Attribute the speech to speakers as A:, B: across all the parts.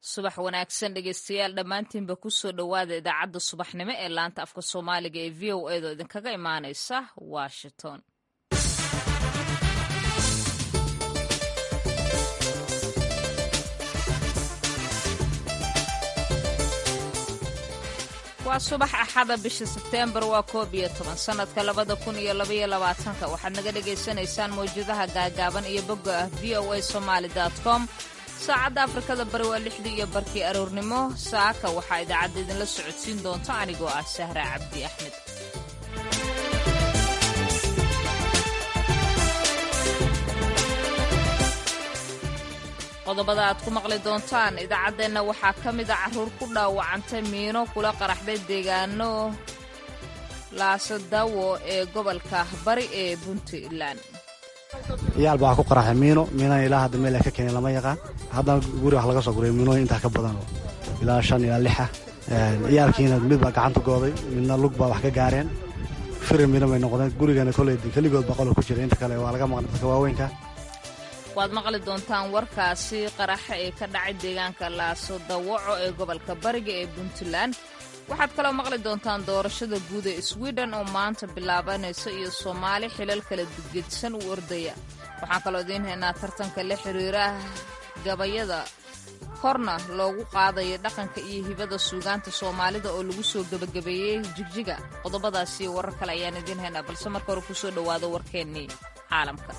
A: subax wanaagsan dhegeystayaal dhammaantiinba kusoo dhowaada idaacadda subaxnimo ee laanta afka soomaaliga ee v o edo idinkaga imaaneysa washington waa subax axada bisha sebteembar waa koob iyo toban sannadka labada kun iyo labaiyo labaatanka waxaad naga dhagaysanaysaan mawjadaha gaagaaban iyo bogga ah v o a somaali com saacadda afrikada bari waa lixdii iyo barkii aroornimo saaka waxaa idaacadda idinla socodsiin doonta anigoo ah sahra cabdi axmed qodobada aad ku maqli doontaan idaacaddeenna waxaa ka mid a carruur ku dhaawacantay miino kula qaraxday deegaano laasadawo ee gobolka bari ee puntland
B: iyaal baa ku qaraxay miino miinana ilaa hadda meel ay ka keeneen lama yaqaan haddana guri wax laga soo guray miinooyin intaa ka badan oo ilaa shan ilaa lixa iyaalkiina mid baa gacanta gooday midna lug baa wax ka gaareen firi miino bay noqdeen gurigana koley keligood baa qolka ku jira inta kale waa laga maqnay dadka waaweynka
A: waad maqli doontaan warkaasi qaraxa ee ka dhacay deegaanka laaso dawaco ee gobolka bariga ee puntland waxaad kaloo maqli doontaan doorashada guud ee swiden oo maanta bilaabanaysa iyo soomaali xilal kala gedsan u ordaya waxaan kaloo idiin haynaa tartanka la xiriira gabayada korna loogu qaadayo dhaqanka iyo hibada suugaanta soomaalida oo lagu soo gebagabeeyey jigjiga qodobadaas iyo warar kale ayaan idiin haynaa balse marka hore kusoo dhowaado warkeennii caalamka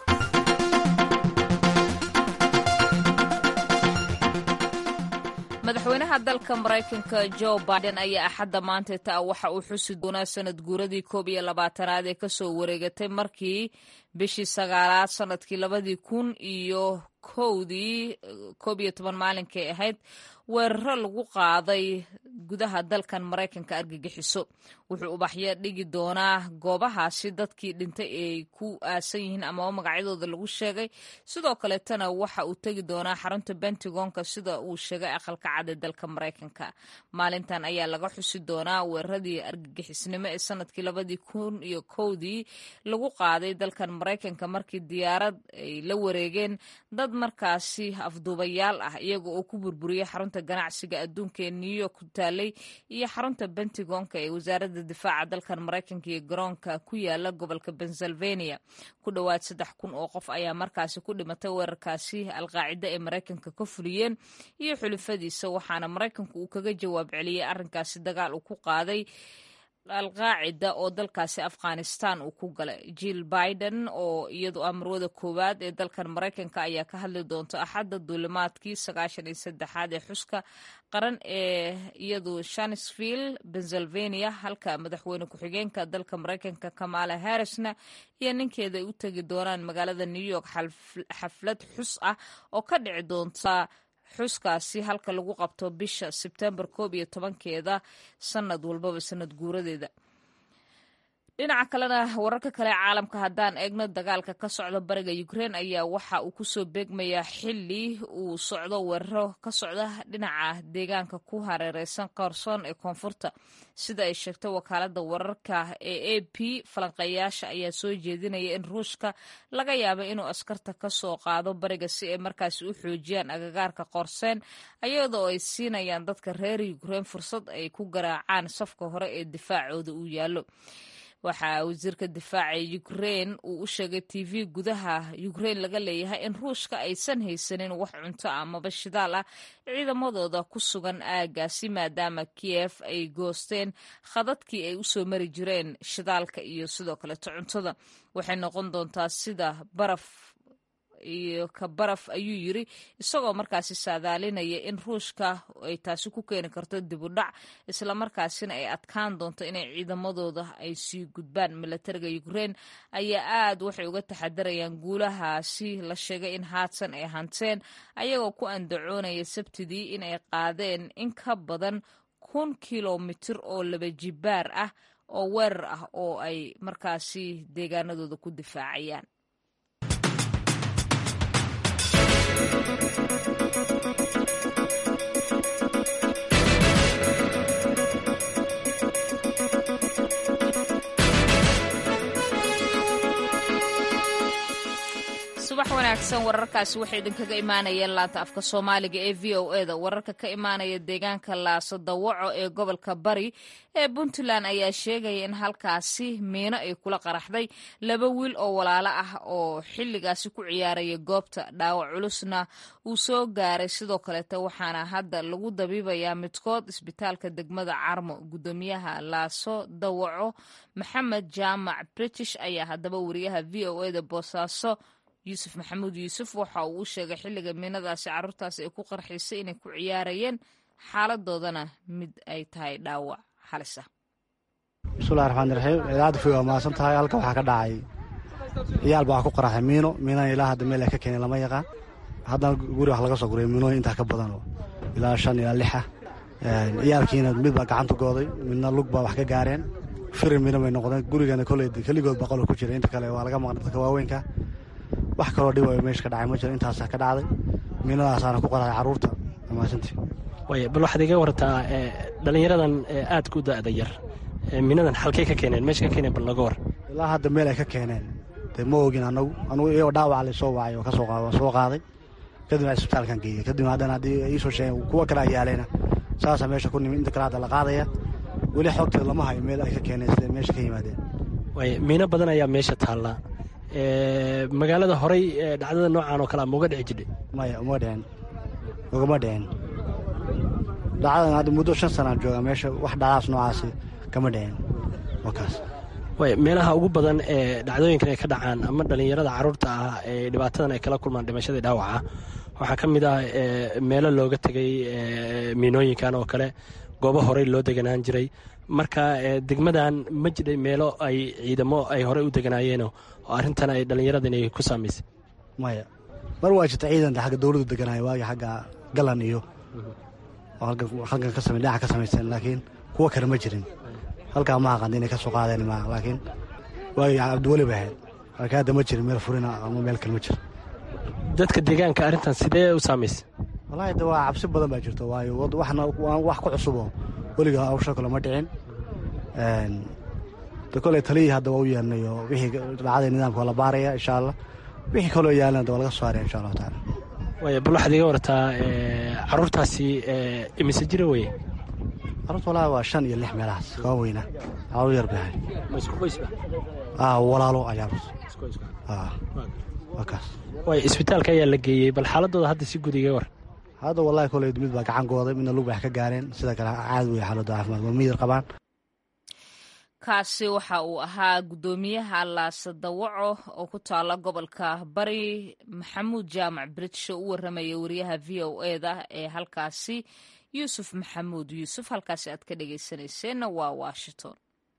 A: madaxweynaha dalka maraykanka jo biden ayaa axadda maanta taa waxa uu xusi doonaa sanad guuradii koob iyo labaatanaad ee kasoo wareegatay markii bishii sagaalaad sanadkii labadii kun iyo kowdii koob iyo toban maalinkay ahayd weeraro lagu qaaday gudaha dalkan maraykanka argagixiso wuxuu ubaxyo dhigi doonaa goobahaasi dadkii dhintay ay ku aasan yihiin amaba magacyadooda lagu sheegay sidoo kaleetana waxa uu tegi doonaa xarunta bentagonka sida uu sheegay aqalka cad ee dalka maraykanka maalintan ayaa laga xusi doonaa weeraradii argagixisnimo ee sanadkii labadii kun iyo kowdii lagu qaaday dalkan maraykanka markii diyaarad ay la wareegeen dad markaasi afduubayaal ah iyaga oo ku burburiyey xarunta ganacsiga adduunka ee new york ku taalay iyo xarunta bentagonka ee wasaaradda difaaca dalkan maraykanka iyo garoonka ku yaala gobolka pennsylvania ku dhowaad saddex kun oo qof ayaa markaasi ku dhimatay weerarkaasi alqaacida ee maraykanka ka fuliyeen iyo xulufadiisa waxaana maraykanku uu kaga jawaab celiyey arrinkaasi dagaal uu ku qaaday alqaacida oo dalkaasi afghanistan uu ku galay jill biden oo iyadu ah marwada koowaad ee dalkan maraykanka ayaa ka hadli doonta axadda duulimaadkii sagaashan iyo saddexaad ee xuska qaran ee iyadu shansville pennsylvania halka madaxweyne ku-xigeenka dalka maraykanka kamala harrisna iyo ninkeeda ay u tegi doonaan magaalada new york xaflad xus ah oo ka dhici doonta xuskaasi halka lagu qabto bisha sebtembar koob iyo tobankeeda sanad walbaba sanad guuradeeda dhinaca kalena wararka kale ee caalamka haddaan eegno dagaalka ka socda bariga ukrein ayaa waxa uu kusoo beegmayaa xili uu socdo weeraro ka socda dhinaca deegaanka ku hareereysan qarsoon ee koonfurta sida ay sheegtay wakaalada wararka ee a p falanqeeyaasha ayaa soo jeedinaya in ruushka laga yaaba inuu askarta ka soo qaado bariga si ay markaasi u xoojiyaan agagaarka qorseen ayadoo ay siinayaan dadka reer ukrein fursad ay ku garaacaan safka hore ee difaacooda uu yaallo waxaa wasiirka difaaca ukrein uu u sheegay t v gudaha ukrein laga leeyahay in ruushka aysan haysanin wax cunto amaba shidaal ah ciidamadooda ku sugan aagaasi maadaama kiyef ay goosteen khadadkii ay usoo mari jireen shidaalka iyo sidoo kaleeto cuntada waxay noqon doontaa sida baraf iyo ka baraf ayuu yiri isagoo markaasi saadaalinaya in ruushka ay taasi ku keeni karto dibudhac islamarkaasina ay adkaan doonto inay ciidamadooda ay sii gudbaan milatariga ukrein ayaa aad waxay uga taxadarayaan guulahaasi la sheegay in haadsan ay hanteen ayagoo ku andacoonaya sabtidii inay qaadeen in ka badan kun kilomitir oo laba jibaar ah oo weerar ah oo ay markaasi deegaanadooda ku difaacayaan subax wanaagsan wanaagsan wararkaasi waxay idinkaga imaanayeen laanta afka soomaaliga ee v o e da wararka ka imaanaya deegaanka laaso dawaco ee gobolka bari ee puntland ayaa sheegaya in halkaasi miino ay kula qaraxday laba wiil oo walaalo ah oo xilligaasi ku ciyaaraya goobta dhaawac culusna uu soo gaaray sidoo kaleete waxaana hadda lagu dabiibayaa midkood isbitaalka degmada carmo gudoomiyaha laaso dawaco maxamed jaamac british ayaa haddaba wariyaha v o e da boosaaso yuusuf maxamuud yuusuf waxa uu u sheegay xilliga miinadaasi carruurtaasi ay ku qarxiisay inay ku ciyaarayeen xaaladoodana mid ay tahay dhaawac halis ah
B: bismillahi raxmaani raxiim idaacadda fi waa mahadsan tahay halka waxaa ka dhacay ciyaal baa wax ku qaraxay miino miinana ilaa hadda meel ay ka keeneen lama yaqaan haddana guri wax laga soo guray miinooyin intaa ka badan oo ilaa shan ilaa lixa ciyaalkiina mid baa gacanta gooday midna lug baa wax ka gaareen firir miino bay noqdeen gurigana koley keligood baa qolo ku jira inta kale waa laga maqnay dadka waaweynka wax kaloo dhib ay meesha ka dhacay ma jiro intaasaa ka dhacday miinadaasaana ku qaraxay carruurta amaasantii
C: way bal waxaad iga wartaa dhallinyaradan aadka u da'da yar miinadan halkay ka keeneen meesha ka keeneen bal naga war
B: ilaa hadda meel ay ka keeneen dee ma ogin anagu anugu iyagoo dhaawaca la soo wacay oo kasoo soo qaaday kadibna isbitaalkan geeyey kadibna haddana haddii iisoo sheegeen kuwa kale ayaaleyna saasaa meesha ku nimi inta kale hadda la qaadaya weli xogteeda lama hayo meel ay ka keeneen siday meesha ka yimaadeen
C: way miino badan ayaa meesha taallaa magaalada horey dhacdada noocan oo kalea mauga dhici jidhay
B: maya uma dhicin ugama dhicin dhacdadan hadda muddo shan sanaan jooga meesha wax dhacdaas noocaasi kama dhicin wakaas
C: way meelaha ugu badan ee dhacdooyinkan ay ka dhacaan ama dhallinyarada carruurta ah ee dhibaatadan ay kala kulmaan dhimashadii dhaawaca waxaa ka mid ah meelo looga tegay miinooyinkan oo kale goobo horey loo deganaan jiray marka degmadan ma jidhay meelo ay ciidamo ay horey u deganaayeenoo oo arrintan ay dhallinyaradan ay ku saamaysay
B: maya mar waa jirta ciidan agga dowladdu deganaayo waagii xagga galan iyo halkan ka samay dhinaca ka samaysteen laakiin kuwa kale ma jirin halkaa ma aqaan inay ka soo qaadeen ma laakiin waagii cabdiweli bay ahayd laakiin hadda ma jirin meel furina ama meel kale ma jiro
C: dadka deegaanka arrintan sidee u saamaysay
B: wallaahi de waa cabsi badan baa jirto waayo waxna wax ku cusuboo weliga hawsha kale ma dhicin de koley taliyii hadda waa u yeelnay oo wixii dhacday nidaamka waa la baaraya insha allah wixii kaloo yaalana de waa laga soo haaraya insha allahu tacaala
C: waaya bal waxaad iga wartaa carruurtaasi imise jira weye
B: carruurta wallaahi waa shan iyo lix meelahaas kaba weyna carruur yar bay ahay
C: ma isku qoysba
B: ah walaalo ayaa waa kaas
C: waaya isbitaalka ayaa la geeyey bal xaaladooda hadda si gud iga war
B: hadda wallahi koley mid baa gacan gooday midna lug bay wax ka gaareen sida kale caadi wey xaaladda caafimaad waa miyir qabaan
A: kaasi waxa uu ahaa guddoomiyaha laasa dawaco oo ku taala gobolka bari maxamuud jaamac british oo u waramaya wariyaha v o e da ee halkaasi yuusuf maxamuud yuusuf halkaasi aad ka dhegeysanayseena waa washington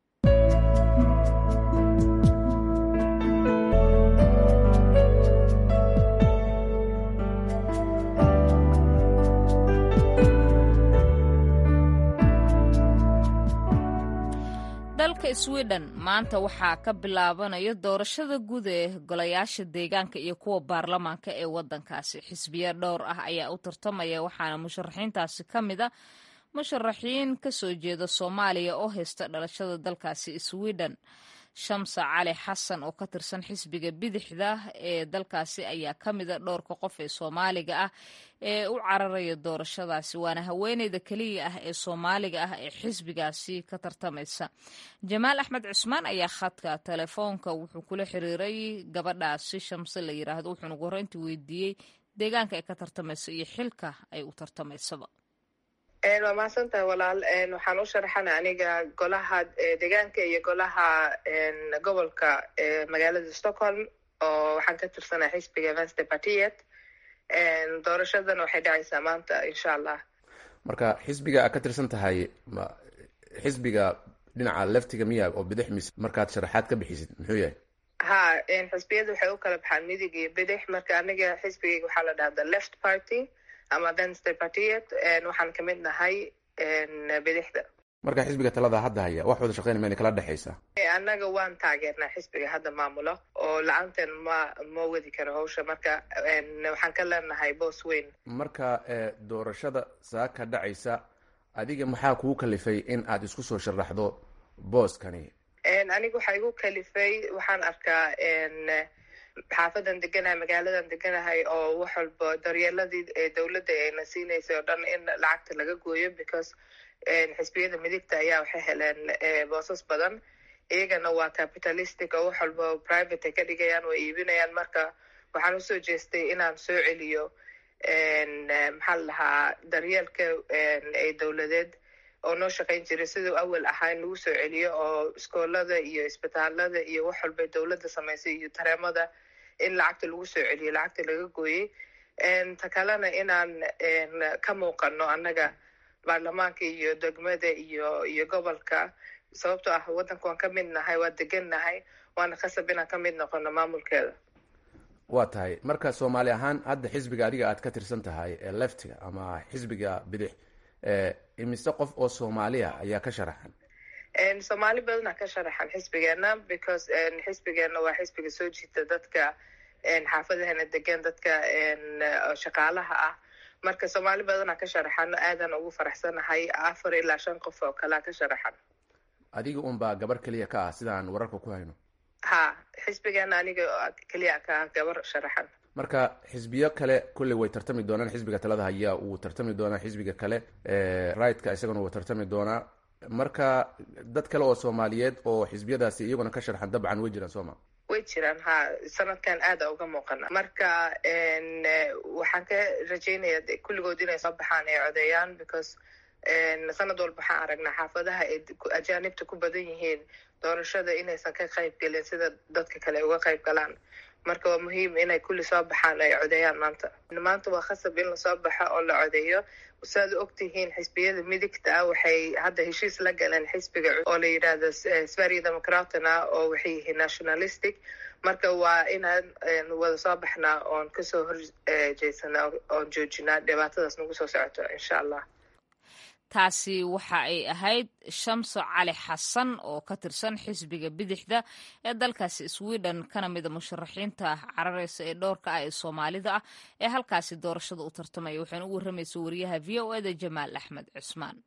A: dalka sweden maanta waxaa ka bilaabanaya doorashada guud ee golayaasha deegaanka iyo kuwa baarlamaanka ee wadankaasi xisbiya dhowr ah ayaa u tartamaya waxaana musharaxiintaasi ka mid a musharaxiin kasoo jeeda soomaaliya oo haysta dhalashada dalkaasi sweden shamsa cali xasan oo ka tirsan xisbiga bidixda ee dalkaasi ayaa ka mida dhowrka qof ee soomaaliga ah ee u cararaya doorashadaasi waana haweeneyda keliya ah ee soomaaliga ah ee xisbigaasi ka tartamaysa jamaal axmed cusmaan ayaa khadka telefoonka wuxuu kula xiriiray gabadhaasi shamse la yiraahdo wuxuuna ugu horreyntii weydiiyey deegaanka ay ka tartamayso iyo xilka ay u tartamaysaba
D: waa mahadsantahay walaal waxaan u sharaxana aniga golaha deegaanka iyo golaha gobolka magaalada stockholm oo waxaan ka tirsanaa xisbiga vance partiet doorashadan waxay dhacaysaa maanta insha allah
E: marka xisbiga aad ka tirsan tahay xisbiga dhinaca leftiga miya oo bidix mise markaad sharaxaad ka bixisid muxuu yahay
D: ha xisbiyada waxay u kala baxaan midig iyo bidix marka aniga xisbigayga waxaa la dhahaa the left party ama venster partiet waxaan ka mid nahay bidixda
E: marka xisbiga talada hadda haya wax wada shaqeyn mayna kala dhexaysaa
D: annaga waan taageernaa xisbiga hadda maamulo oo la-aanteen ma ma wadi karo hawsha marka waxaan ka leenahay boos weyn
E: marka doorashada saaka dhacaysa adiga maxaa kugu kalifay in aad isku soo sharaxdo booskani
D: aniga waxaa igu kalifay waxaan arkaa xaafadan deganahay magaaladan deganahay oo wax walba daryeeladii dowladda ayna siinaysay oo dhan in lacagta laga gooyo because xisbiyada midigta ayaa waxay heleen boosas badan iyagana waa capitalistic oo wax walba private ay ka dhigayaan way iibinayaan marka waxaan usoo jeestay inaan soo celiyo maxaa la lahaa daryeelka ee dowladeed oo noo shaqayn jiray siduu awal ahaa in lagu soo celiyo oo iskoolada iyo isbitaalada iyo wax walba dowladda samaysay iyo tareemada in lacagta lagu soo celiyo lacagta laga gooyey ta kalena inaan ka muuqano annaga baarlamaanka iyo degmada iyo iyo gobolka sababtoo ah waddanka waan ka mid nahay waa degan nahay waana khasab inaan ka mid noqono maamulkeeda
E: waa tahay marka soomaali ahaan hadda xisbiga adiga aad ka tirsan tahay ee leftiga ama xisbiga bidix imise qof oo soomaaliya ayaa ka sharaxan
D: soomaali badana ka sharaxan xisbigeena because xisbigeena waa xisbiga soo jiita dadka xaafadahana degan dadka shaqaalaha ah marka soomaali badana ka sharaxano aadan ugu faraxsanahay afar ilaa shan qof oo kalea ka sharaxan
E: adiga unbaa gabar keliya ka ah sidaan wararka ku hayno
D: ha xisbigeena aniga keliya ka ah gabar sharaxan
E: marka xisbiyo kale kulley way tartami doonaan xisbiga talada hayaa uu tartami doonaa xisbiga kale rightka isagana wuu tartami doonaa marka dad kale oo soomaaliyeed oo xisbiyadaasi iyaguna ka sharxan dabcan way jiraan sooma
D: way jiraan ha sanadkan aada uga muuqana marka waxaan ka rajeynaya kulligood inay soo baxaan ay codeeyaan because sanad walba waxaan aragnaa xaafadaha ay ajaanibta ku badan yihiin doorashada inaysan ka qayb gelin sida dadka kale uga qayb galaan marka waa muhiim inay kulli soo baxaan ay codeeyaan maanta maanta waa khasab in lasoo baxo oo la codeeyo saad u ogtihiin xisbiyada midigta ah waxay hadda heshiis la galeen xisbiga oo la yidhaahdo sverige democratna oo waxay yihiin nationalistic marka waa inaan wada soo baxnaa oon kasoo horjeedsana oon joojinaa dhibaatadaas nagu soo socoto insha allah
A: taasi waxa ay ahayd shamso cali xasan oo ka tirsan xisbiga bidixda ee dalkaasi sweden kana mida musharaxiinta carareysa ee dhowrka ah ee soomaalida ah ee halkaasi doorashada u tartamaya waxayna u warramaysa wariyaha v o eda jamaal axmed cusmaan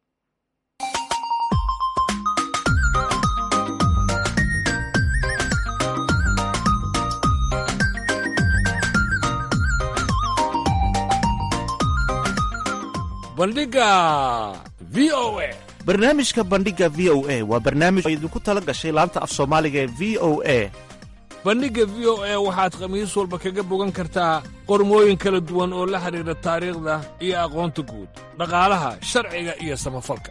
F: bandhiga v o a
G: barnaamijka bandhiga v o a waa barnaamij oo idinku tala gashay laanta af soomaaliga ee v o a
F: bandhigga v o a waxaad khamiis walba kaga bogan kartaa qormooyin kala duwan oo la xidhiidha taariikhda iyo aqoonta guud dhaqaalaha sharciga iyo samafalka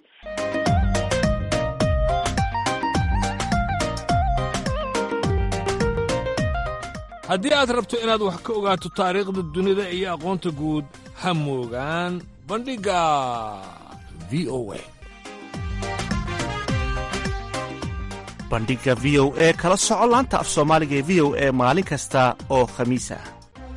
F: haddii aad rabto inaad wax ka ogaato taariikhda dunida iyo aqoonta guud ha moogaan bandhigga v o a
G: bandhigga v o e kala soco laanta af soomaaliga ee v o e maalin kasta oo khamiis ah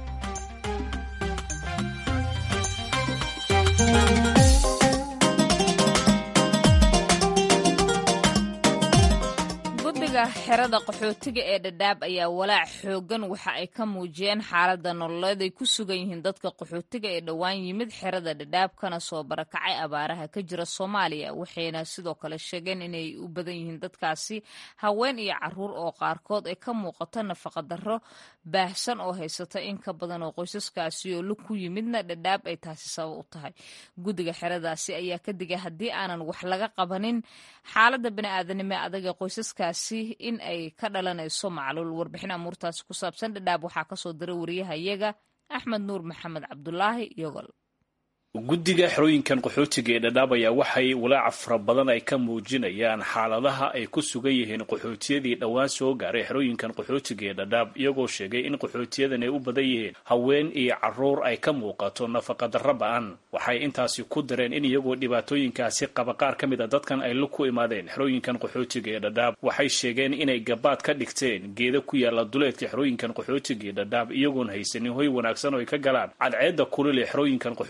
A: guddiga xerada qaxootiga ee dhadhaab ayaa walaac xoogan waxa ay ka muujiyeen xaaladda nololeed ay ku sugan yihiin dadka qaxootiga ee dhowaan yimid xerada dhadhaab kana soo barakacay abaaraha ka jira soomaaliya waxayna sidoo kale sheegeen inay u badan yihiin dadkaasi haween iyo caruur oo qaarkood ay ka muuqato nafaqadarro baahsan oo haysata in ka badan oo qoysaskaasi oo lug ku yimidna dhadhaab ay taasi sabab u tahay guddiga xeradaasi ayaa ka digay haddii aanan wax laga qabanin xaaladda bani'aadanimo ee adaga qoysaskaasi in ay ka dhalanayso macluul warbixin amuurtaasi ku saabsan dhadhaab waxaa kasoo diray wariyahayaga axmed nuur maxamed cabdulaahi yogol
H: guddiga xerooyinkan qaxootiga ee dhadhaab ayaa waxay walaaca fara badan ay ka muujinayaan xaaladaha ay ku sugan yihiin qaxootiyadii dhowaan soo gaaray xerooyinkan qaxootiga ee dhadhaab iyagoo sheegay in qaxootiyadan ay u badan yihiin haween iyo caruur ay ka muuqato nafaqadarra ba-an waxay intaasi ku dareen in iyagoo dhibaatooyinkaasi qaba qaar ka mid a dadkan ay lug ku imaadeen xerooyinkan qaxootiga ee dhadhaab waxay sheegeen inay gabaad ka dhigteen geeda ku yaala duleedka xerooyinkan qaxootiga ee dhadhaab iyagoon haysanin hoy wanaagsan oo ay ka galaan cadceedda kulil ee xerooyinkan qaxootiga ee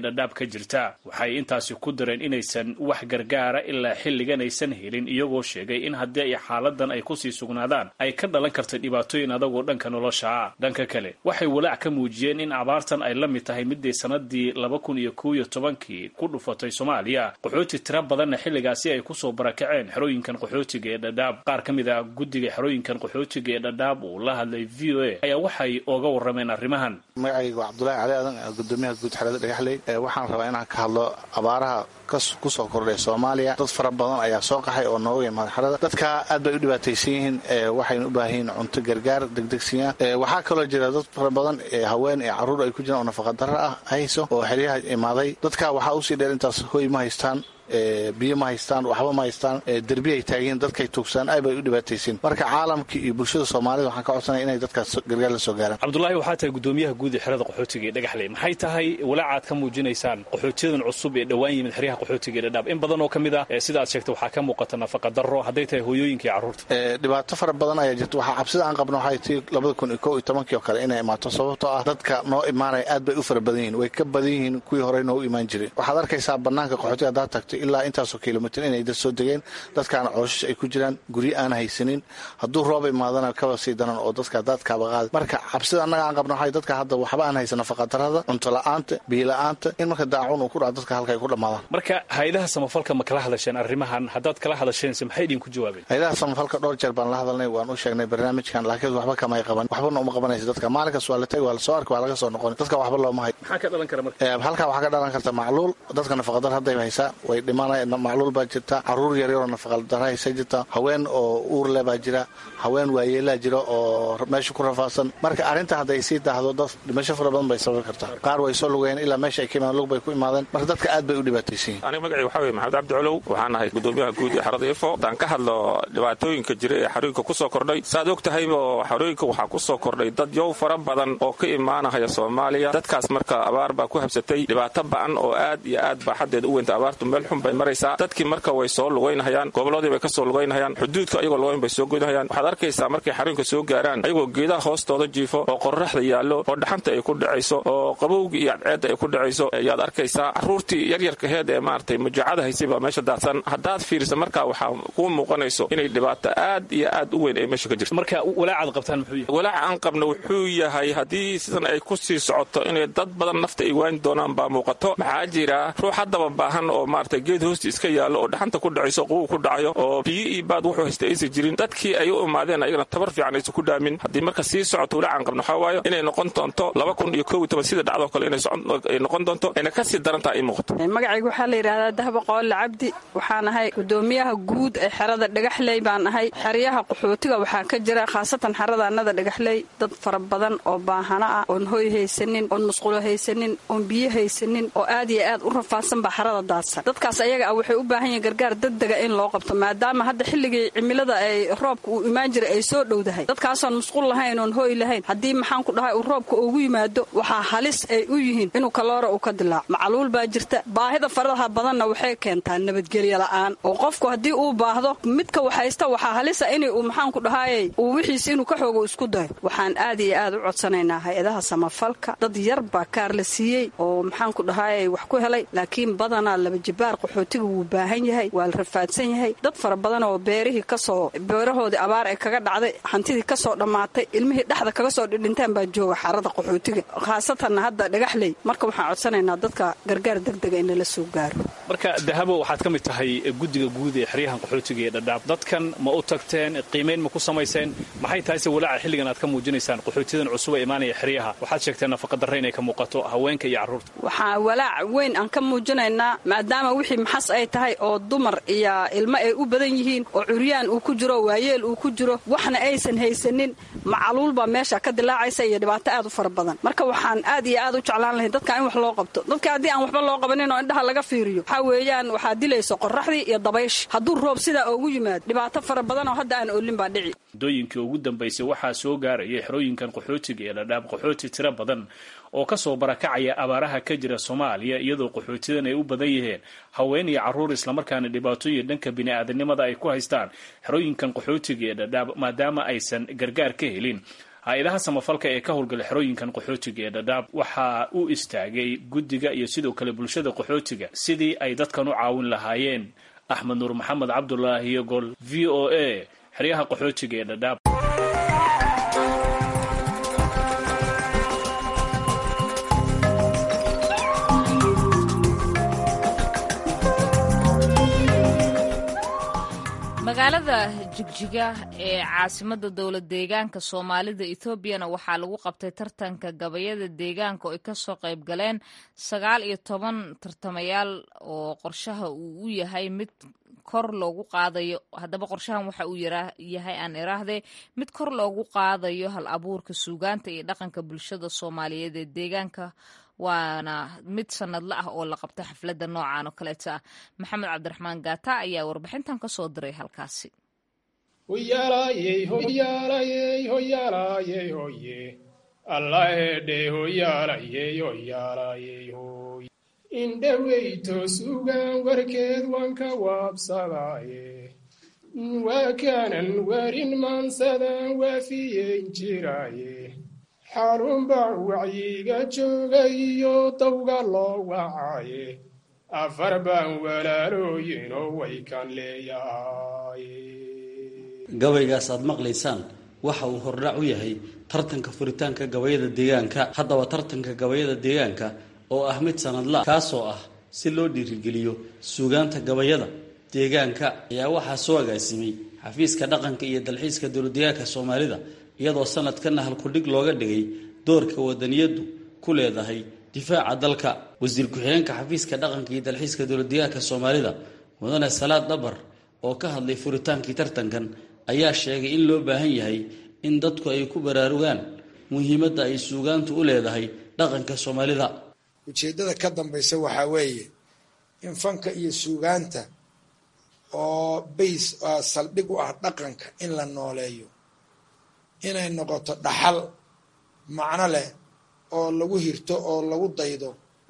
H: dhadhaab ka jirta waxay intaasi ku dareen inaysan wax gargaara ilaa xilligan aysan helin iyagoo sheegay in haddii ay xaaladan ay kusii sugnaadaan ay ka dhalan karta dhibaatooyin adagoo dhanka nolosha ah dhanka kale waxay walaac ka muujiyeen in abaartan ay la mid tahay midday sanadii laba kun iyo kow iyo tobankii ku dhufatay soomaaliya qaxooti tira badanna xilligaasi ay kusoo barakaceen xerooyinkan qaxootiga ee dhadhaab qaar ka mid ah guddiga xerooyinkan qaxootiga ee dhadhaab uu la hadlay v o a ayaa waxay ooga warrameen arrimahan
I: magacayga waa cabdulaahi cali aadan gudoomiyaha guud xerada dhagaxley waxaan rabaa inaan ka hadlo abaaraha kusoo kordhay soomaaliya dad fara badan ayaa soo qaxay oo nooga imaada xerada dadka aad bay u dhibaataysan yihiin waxayna u baahan yihiin cunto gargaar degdegsiya waxaa kaloo jira dad fara badan haween ee carruur ay ku jiraan oo nafaqadaro ah hayso oo xeryaha imaaday dadka waxaa usii dheer intaas hoy ma haystaan biyo ma haystaan waxba ma haystaan derbi ay taagiin dadkay tuugsaan aad bay u dhibaataysiin marka caalamka iyo bulshada soomaalida waxaan ka codsanaya inay dadkaas gargaar la soo gaaraan
H: cabdulaahi waxaa tahay gudoomiyaha guud ee xerada qaxootiga ee dhagaxley maxay tahay walaacaad ka muujinaysaan qaxootiyadan cusub ee dhowaan yimid xeryaha qaxootiga ee dhadhaab in badan oo ka mid ah sida aad sheegtay waxaa ka muuqata nafaqa darro hadday tahay hooyooyinka iyo carruurta
I: dhibaato fara badan ayaa jirta waxaa cabsida aan qabno waxay tii labada kun iyo kow iyo tobankii oo kale inay imaato sababtoo ah dadka noo imaanaya aad bay u fara badan yihiin way ka badan yihiin kuwii horey noogu imaan jiray waxaad arkaysaa banaanka qaxootiga haddaad tagto ilaa intaasoo kilomitr inay dad soo degeen dadkaana cooshish ay ku jiraan guryo aan haysanin hadduu roob imaadana kaba sii daran oo dadka daadkaaba qaada marka cabsida annaga aan qabno waxay dadka hadda waxba aan haysan nafaqadarrada cunto la-aanta biyo la-aanta in marka daacun uu ku dhaco dadka halka ay ku dhammaadaan
H: marka hay-adaha samafalka ma kala hadasheen arrimahan haddaad kala hadasheense maxay idinku jawaabeen
I: hay-adaha samafalka dhowr jeer baan la hadalnay waan u sheegnay barnaamijkan laakiin waxba kamay qaban waxbana uma qabanaysa dadka maalinkaas waa la tagi waa lasoo arki waa laga soo noqon dadka waxba looma hay
H: maxaa ka dhalan kara marka
I: halkaa waxaa ka dhalan karta macluul dadka nafaqadar hadday haysaa way dhimanaya macluul baa jirta caruur yaryaroo nafaqadara haysa jirta haween oo uurle baa jira haween waayeelaa jira oo meesha ku rafaadsan marka arrinta hadday sii daahdo dad dhimasho fara badan bay sababi kartaa qaar way soo lugayeen ilaa meesha ay ka imaadeen lug bay ku imaadeen marka dadka aad bay u dhibaataysan yihin
J: aniga magacii waxaa weye maxamed cabdi colow waxaan ahay gudoomiyaha guud ee xerada ifo haddaan ka hadlo dhibaatooyinka jira ee xarooyinka ku soo kordhay saaad og tahayba xarooyinka waxaa ku soo kordhay dad yow fara badan oo ka imaanahaya soomaaliya dadkaas marka abaar baa ku habsatay dhibaato ba'an oo aad iyo aad baa xaddeeda u weynta abaartu meel xun bay maraysaa dadkii marka way soo lugaynahayaan gobolladii bay ka soo lugaynahayaan xuduudka ayagoo lugayn bay soo goynahayaan waxaad arkaysaa markay xarooyinka soo gaaraan ayagoo geedaha hoostooda jiifo oo qorraxda yaallo oo dhaxanta ay ku dhacayso oo qabowga iyo cadceedda ay ku dhacayso ayaad arkaysaa carruurtii yaryarkaheed ee maaragtay mujaacada haysay baa meesha daadsan haddaad fiirisa markaa waxaa kuu muuqanayso inay dhibaato aad iyo aad u weyn ay meesha ka jirto
H: marka walaacaad qabtaan muxuu yahay
J: walaaca aan qabno wuxuu yahay haddii sidan ay ku sii socoto inay dad badan nafta ay waani doonaan baa muuqato maxaa jira ruux haddaba baahan oo maaragtay geed hoosti iska yaallo oo dhaxanta ku dhacayso qubu ku dhacayo oo biyo iyo baad wuxuu haysta aysan jirin dadkii ay u imaadeen ayagana tabar fiican aysan ku dhaamin haddii marka sii socoto walaacan qabno waxaa waayo inay noqon doonto laba kun iyo kow iyo toban sida dhacdoo kale inay noqon doonto ayna ka sii darantaa ay muuqato
K: magacayga waxaa la yidhahdaa dahba qoole cabdi waxaan ahay gudoomiyaha guud ee xerada dhagaxley baan ahay xeryaha qaxootiga waxaa ka jira khaasatan xerada annada dhagaxley dad fara badan oo baahano ah oon hoy haysanin oon musqulo haysanin oon biyo haysanin oo aad iyo aad u rafaadsan baa xerada daadsan dadkaas ayaga ah waxay u baahan yihin gargaar degdega in loo qabto maadaama hadda xilligii cimilada ay roobka uu imaan jiray ay soo dhowdahay dadkaasoon musqul lahayn oon hoy lahayn haddii maxaan ku dhahay uu roobka ugu yimaado waxaa halis ay u yihiin inuu kaloora uu ka dilaaco macluul baa jirta baahida faradaha badanna waxay keentaa nabadgelyo la'aan oo qofku haddii uu baahdo midka waxhaysta waxaa halisa in uu maxaanku dhahaayey uu wixiis inuu ka xoogo isku dayo waxaan aad iyo aad u codsanaynaa hay-adaha samafalka dad yar baa kaar la siiyey oo maxaanku dhahaayey wax ku helay laakiin badanaa laba jibaar qaxootiga wuu baahan yahay waa la rafaadsan yahay dad fara badan oo beerihii kasoo beerahoodii abaar ay kaga dhacday hantidii kasoo dhammaatay ilmihii dhexda kaga soo dhidhintaan baa jooga xarada qaxootiga khaasatanna hadda dhagaxley marka waxaan codsanaynaa dadka gargaar degdega in lala soo gaaro
H: marka dahabo waxaad ka mid tahay guddiga guud ee xeryahan qaxootiga ee dhadhaab dadkan ma u tagteen qiimayn ma ku samayseen maxay tahay se walaaca xilligan aad ka muujinaysaan qaxootiyadan cusub ee imaanaya xeryaha waxaad sheegteen nafaqadarre inay ka muuqato haweenka iyo carruurta
K: waxaa walaac weyn aan ka muujinaynaa maadaama wixii maxas ay tahay oo dumar iyo ilmo ay u badan yihiin oo curyaan uu ku jiro waayeel uu ku jiro waxna aysan haysanin macaluul baa meesha ka dilaacaysa iyo dhibaato aad u fara badan marka waxaan aad iyo aad u jeclaan lahay dadka in wax loo qabto dadka haddii aan waxba loo qabanin oo indhaha laga fiiriyo waxaa weeyaan waxaa dilayso qoraxdii iyo dabaysh hadduu roob sidaa ugu yimaado dhibaato fara badan oo hadda aan oolin baa dhici
H: muddooyinkii ugu dambaysay waxaa soo gaarayay xerooyinkan qaxootiga ee dhadhaab qaxooti tiro badan oo kasoo barakacaya abaaraha ka jira soomaaliya iyadoo qaxootidan ay u badan yihiin haween iyo carruur islamarkaana dhibaatooyin dhanka bini'aadanimada ay ku haystaan xerooyinkan qaxootiga ee dhadhaab maadaama aysan gargaar ka helin hay-adaha samafalka ee ka howlgala xerooyinkan qaxootiga ee dhadhaab waxaa u istaagay guddiga iyo sidoo kale bulshada qaxootiga sidii ay dadkan u caawin lahaayeen axmed nuur maxamed cabdulaahi gol v o a xeryaha qaxootiga ee dhadhaab
A: magaalada jigjiga ee caasimada dowlad deegaanka soomaalida etoobiyana waxaa lagu qabtay tartanka gabayada deegaanka oo ay kasoo qayb galeen sagaal iyo toban tartamayaal oo qorshaha uu u yahay mid kor loogu qaadayo haddaba qorshahan waxa uu yahay aan iraahde mid kor loogu qaadayo hal abuurka suugaanta iyo dhaqanka bulshada soomaaliyeed ee deegaanka waana mid sanadla ah oo la qabta xafladda noocan oo kaleeta ah maxamed cabdiraxmaan gaata ayaa warbixintan ka soo diray halkaasi
L: indhaweyto sugan warkeed waan ka waabsadaaye waa kaanan warin maansadan waafiyeyn jiraaye xarunbaa wacyiga jooga iyo dawga loo wacaaye afar baan walaalooyinoo way kan leeyahay
M: gabaygaas aad maqlaysaan waxa uu hordhac u yahay tartanka furitaanka gabayada deegaanka haddaba tartanka gabayada deegaanka oo ah mid sanadla kaasoo ah si loo dhiirigeliyo suugaanta gabayada deegaanka ayaa waxaa soo agaasimay xafiiska dhaqanka iyo dalxiiska dowladdeegaanka soomaalida iyadoo sanadkana halkudhig looga dhigay doorka wadaniyadu ku leedahay difaaca dalka wasiir ku-xigeenka xafiiska dhaqanka iyo dalxiiska dowladdeegaanka soomaalida mudane salaad dhabar oo ka hadlay furitaankii tartankan ayaa sheegay in loo baahan yahay in dadku ay ku baraarugaan muhiimadda ay suugaantu u leedahay dhaqanka soomaalida
N: ujeeddada ka dambaysa waxaa weeye in fanka iyo suugaanta oo bays saldhig u ah dhaqanka in la nooleeyo inay noqoto dhaxal macno leh oo lagu hirto oo lagu daydo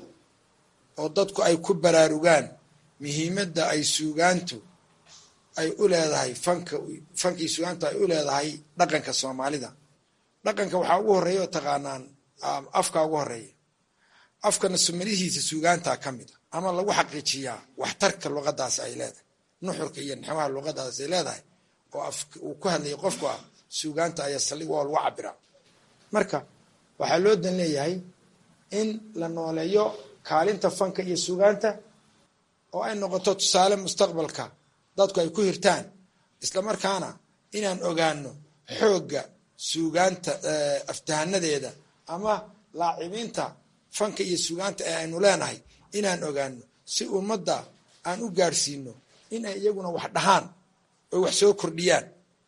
N: oo dadku ay ku baraarugaan muhiimadda ay suugaantu ay u leedahay fanka fankii suugaantu ay u leedahay dhaqanka soomaalida dhaqanka waxaa ugu horreeya oo taqaanaan afka ugu horreeya afkana sumadihiisa suugaantaa ka mid a ama lagu xaqiijiyaa waxtarka luqadaas ay leedahay nuxurka iyo naxwaha luqadaas ay leedahay oo uu ku hadlayay qofku ah suugaanta ayaa saldhig oo lagu cabiraa marka waxaa loo dan leeyahay in la nooleeyo kaalinta fanka iyo suugaanta oo ay noqoto tusaale mustaqbalka dadku ay ku hirtaan islamarkaana inaan ogaano xoogga suugaanta aftahanadeeda ama laacibinta fanka iyo suugaanta ee aynu leenahay inaan ogaano si ummadda aan u gaadhsiino in ay iyaguna wax dhahaan oo wax soo kordhiyaan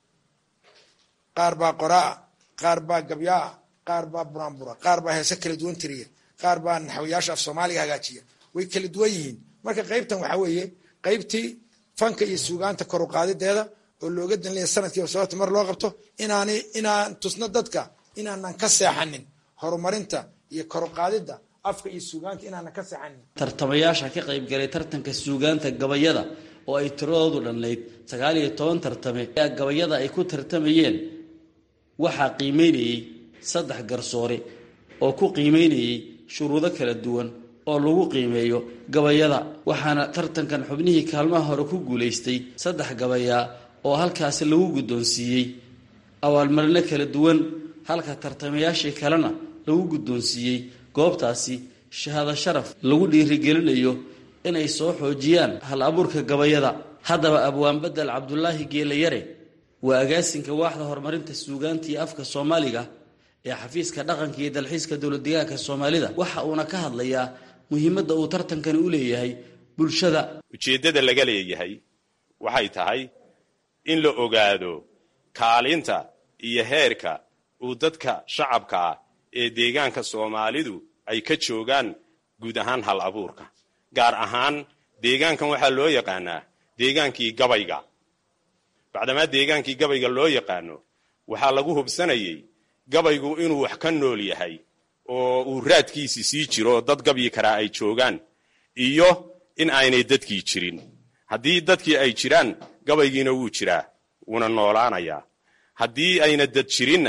N: qaar baa qoraa qaar baa gabyaa qaar baa buraanbura qaar baa heese kala duwan tiriya qaar baa naxwayaasha af soomaaliga hagaajiya way kala duwan yihiin marka qaybtan waxaa weeye qaybtii fanka iyo suugaanta kor u qaadideeda oo looga danleeya sanadkiiba sababta mar loo qabto inaanay inaan tusno dadka inaanan ka seexanin horumarinta iyo kor u qaadidda afka iyo suugaanta inaanan ka seexanin
M: tartamayaasha ka qaybgalay tartanka suugaanta gabayada oo ay tiradoodu dhannayd sagaal iyo toban tartame ayaa gabayada ay ku tartamayeen waxaa qiimeynayey saddex garsoore oo ku qiimeynayey shuruudo kala duwan oo lagu qiimeeyo gabayada waxaana tartankan xubnihii kaalmaha hore ku guulaystay saddex gabayaa oo halkaasi lagu guddoonsiiyey abaalmarino kala duwan halka tartamayaashii kalena lagu guddoonsiiyey goobtaasi shahaado sharaf lagu dhiirigelinayo inay soo xoojiyaan hal abuurka gabayada haddaba abwaan bedel cabdulaahi geelayare waa agaasinka waaxda horumarinta suugaanta iyo afka soomaaliga ee xafiiska dhaqanka iyo dalxiiska dowladdeegaanka soomaalida waxa uuna ka hadlayaa muhiimadda uu tartankani u leeyahay bulshada
O: ujeeddada laga leeyahay waxay tahay in la ogaado kaalinta iyo heerka uu dadka shacabka ah ee deegaanka soomaalidu ay ka joogaan guud ahaan hal abuurka gaar ahaan deegaankan waxaa loo yaqaanaa deegaankii gabayga bacdamaa deegaankii gabayga loo yaqaano waxaa lagu hubsanayay gabaygu inuu wax ka nool yahay oo uu raadkiisi sii jiro oo dad gabyi karaa ay joogaan iyo in aynay dadkii jirin haddii dadkii ay jiraan gabaygiina wuu jiraa wuuna noolaanayaa haddii ayna dad jirinna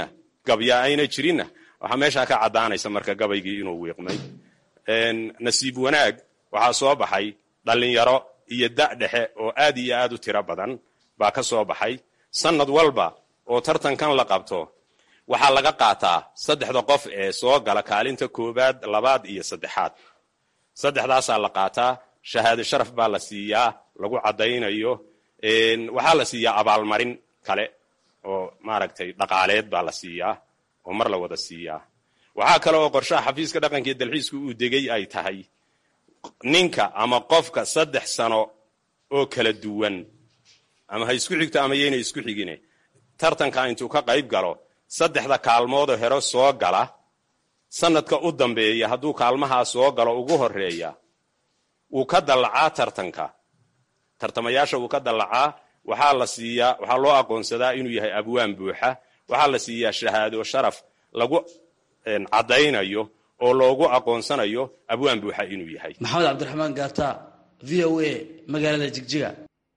O: gabya ayna jirinna waxaa meeshaa ka caddaanaysa marka gabaygii inuu wiiqmay nasiib wanaag waxaa soo baxay dhallinyaro iyo da' dhexe oo aad iyo aad u tiro badan baa ka soo baxay sannad walba oo tartankan la qabto waxaa laga qaataa saddexda qof ee soo gala kaalinta koowaad labaad iyo saddexaad saddexdaasaa la qaataa shahaado sharaf baa la siiyaa lagu caddaynayo waxaa la siiyaa abaalmarin kale oo maaragtay dhaqaaleed baa la siiyaa oo mar la wada siiyaa waxaa kale oo qorshaha xafiiska dhaqanka iyo dalxiisku uu degay ay tahay ninka ama qofka saddex sano oo kala duwan ama ha isku xigto ama yaynay isku xigine tartanka intuu ka qayb galo saddexda kaalmoodoo hero soo gala sanadka u dambeeya hadduu kaalmahaa soo galo ugu horeeya wuu ka dallacaa tartanka tartamayaasha wuu ka dallacaa waxaa la siiyaa waxaa loo aqoonsadaa inuu yahay abwaan buuxa waxaa la siiyaa shahaado sharaf lagu caddaynayo oo loogu aqoonsanayo abwaan buuxa inuu yahay
M: maxamed cabdiraxmaan gaata v o a magaalada jigjiga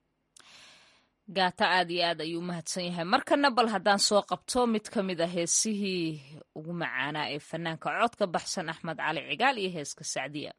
A: gaata aad iyo aad ayuu umahadsan yahay markana bal haddaan soo qabto mid ka mid a heesihii ugu macaanaa ee fanaanka codka baxsan axmed cali cigaal iyo heeska sacdiya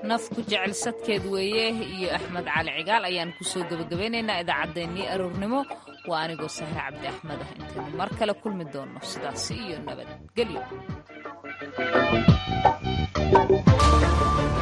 A: nafku jecel sadkeed weeye iyo axmed cali cigaal ayaan kusoo gebagabaynaynaa idaacaddeenii aroornimo waa anigoo sahre cabdi axmed ah intaynu mar kale kulmi doonno sidaasi iyo nabadgelyo